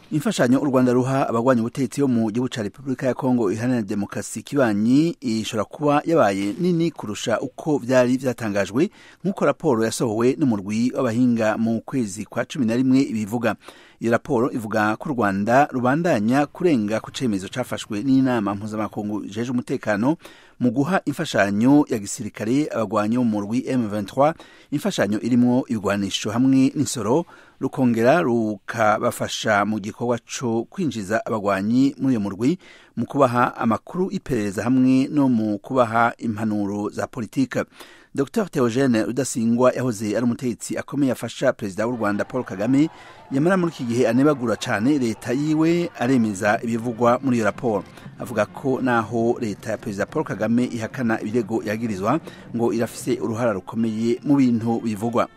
imfashanyo u rwanda ruha abagwanya ubutegetsi bo mu gihugu ca repubulika ya kongo iharanira demokarasi kibanyi ishobora kuba yabaye nini kurusha uko vyari vyatangajwe nk'uko raporo yasohowe n'umurwi w'abahinga mu kwezi kwa cumi na rimwe ibivuga iyo raporo ivuga ko u rwanda rubandanya kurenga ku cemezo cafashwe n'inama mpuzamakungu jeje umutekano mu guha imfashanyo ya gisirikare abagwanyi bo mu murwi M23 imfashanyo irimwo ibigwanisho hamwe n'insoro rukongera rukabafasha mu gikorwa co kwinjiza abagwanyi muri iyo murwi mu kubaha amakuru iperereza hamwe no mu kubaha impanuro za politika dr theogene rudasingwa yahoze ari umutegetsi akomeye afasha perezida w'u rwanda paul kagame yamara muri iki gihe anebagura cyane leta yiwe aremeza ibivugwa muri iyo raporo avuga ko naho leta ya perezida paul kagame ihakana ibirego yagirizwa ngo irafise uruhara rukomeye mu bintu bivugwa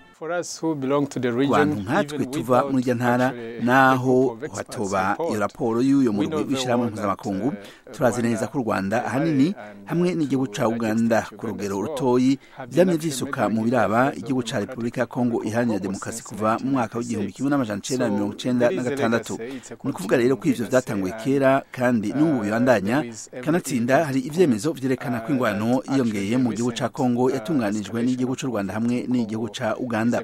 bantu nkatwe tuva muri irya ntara naho hatoba iyo raporo y'uyo murwi w'ishyirahamwe mpuzamakungu turazi neza ko u rwanda ahanini hamwe n'igihugu ca uganda ku rugero rutoyi vyamye vyisuka mu biraba igihugu ca repubulika ya kongo iharanira demokarasi kuva mu mwaka w'igihumbi kimwe n'amajana icenda na mirongo icenda na gatandatu ni ukuvuga rero ko ivyo vyatanguye kera kandi n'ubu bibandanya kanatsinda hari ivyemezo vyerekana ko ingwano yiyongeye mu gihugu ca kongo yatunganijwe n'igihugu c'u rwanda hamwe n'igihugu ca uganda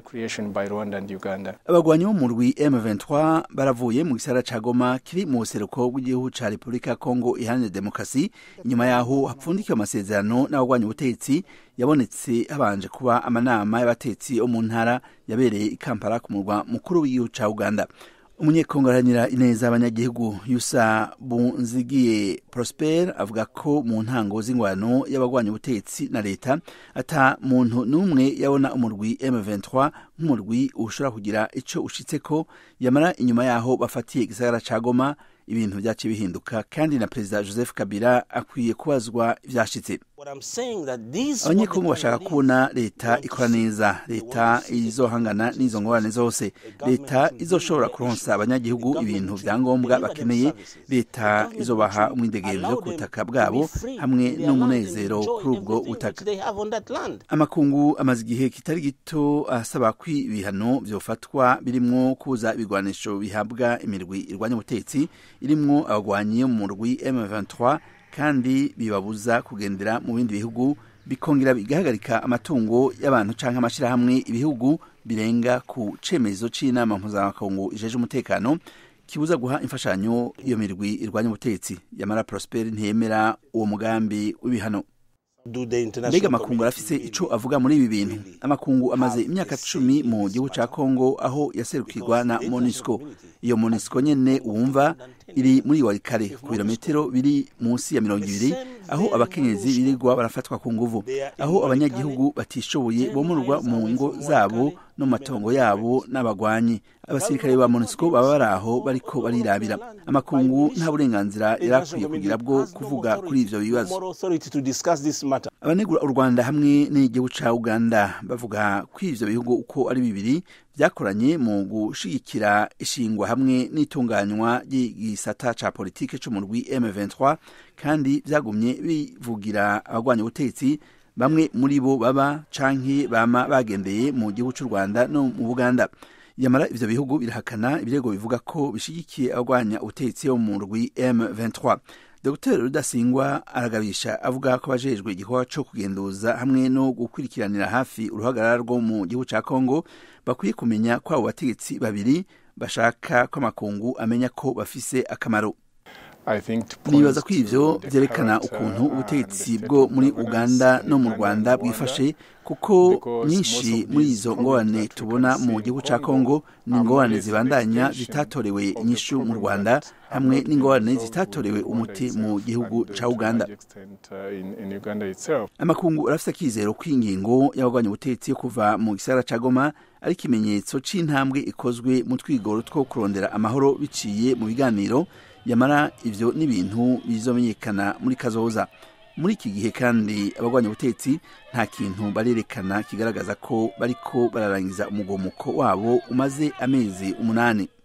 abagwanyi bo mu rwi M23 baravuye mu gisara ca Goma kiri mu buseruko bw'igihugu ca Repubulika ya Kongo iharanira demokarasi inyuma yaho hapfundikiwe amasezerano n'abagwanyi ubutegetsi yabonetse habanje kuba amanama y'abatetsi bo mu ntara yabereye i Kampala ku murwa mukuru w'igihugu ca Uganda umunyekongo aharanira ineza abanyagihugu yusa bunzigiye prosper avuga ko mu ntango z'ingwano y'abagwanya ubutegetsi na leta ata muntu n'umwe yabona umurwi M23 nk'umurwi ushobora kugira ico ushitseko yamara inyuma yaho bafatiye igisagara ca Goma ibintu vyaciye bihinduka kandi na perezida joseph kabila akwiye kubazwa ivyashitse abanyekongo bashaka kubona leta ikora neza leta izohangana n'izo ngorane zose leta izoshobora kuronsa abanyagihugu ibintu vya ngombwa bakeneye leta izobaha umwidegemvyo ku butaka bwabo hamwe n'umunezero kuri ubwo butaka amakungu amaze igihe kitari gito asaba ko ibihano vyofatwa birimwo kuza ibigwanisho bihabwa imirwi irwanya ubutetsi irimwo abagwanyi mu murwi M23 kandi bibabuza kugendera mu bindi bihugu bikongera bigahagarika amatungo y'abantu canke amashirahamwe ibihugu birenga ku cemezo c'inama mpuzamakungu ijeje umutekano kibuza guha imfashanyo iyo mirwi irwanya ubutetsi yamara Prosper ntiyemera uwo mugambi w'ibihano mbega amakungu arafise ico avuga muri ibi bintu amakungu amaze imyaka cumi mu gihugu ca kongo aho yaserukirwa na monisco iyo monisco nyene wumva iri muri warikare ku birometero biri munsi ya mirongo ibiri aho abakenyezi birirwa barafatwa ku nguvu aho abanyagihugu batishoboye bomorwa mu ngo zabo no mu matongo yabo n'abagwanyi abasirikare ba monisco baba bari aho bariko barirabira amakungu nta burenganzira yarakwiye kugira bwo kuvuga kuri ivyo bibazo abanegura u rwanda hamwe n'igihugu ca uganda bavuga ko ivyo bihugu uko ari bibiri vyakoranye mu gushigikira ishingwa hamwe n'itunganywa ry'igisata ca politike co mu rwi M23 kandi vyagumye bivugira abagwanya ubutegetsi bamwe muri bo baba canke bama bagendeye mu gihugu c'u Rwanda no mu Buganda yamara ivyo bihugu birahakana ibirego bivuga ko bishigikiye abagwanya ubutegetsi bo mu rwi M23 Dr Rudasingwa aragabisha avuga ko abajejwe igikorwa co kugenduza hamwe no gukurikiranira hafi uruhagarara rwo mu gihugu ca Kongo bakwiye kumenya ko abo bategetsi babiri bashaka ko amakungu amenya ko bafise akamaro nibaza ko ivyo vyerekana ukuntu ubutegetsi bwo muri uganda no mu rwanda bwifashe kuko nyinshi muri izo ngorane tubona mu gihugu ca kongo ni ingorane zibandanya zitatorewe inyishu mu rwanda hamwe n'ingorane zitatorewe umuti mu gihugu ca uganda amakungu arafise akizero ko ingingo y'abagwanya ubutegetsi yo kuva mu gisagara ca goma ari ikimenyetso c'intambwe ikozwe mu twigoro two kurondera amahoro biciye mu biganiro yamara ivyo n'ibintu bizomenyekana muri kazoza muri iki gihe kandi abagwanya ubutetsi nta kintu barerekana kigaragaza ko bariko bararangiza umugomuko wabo umaze amezi umunani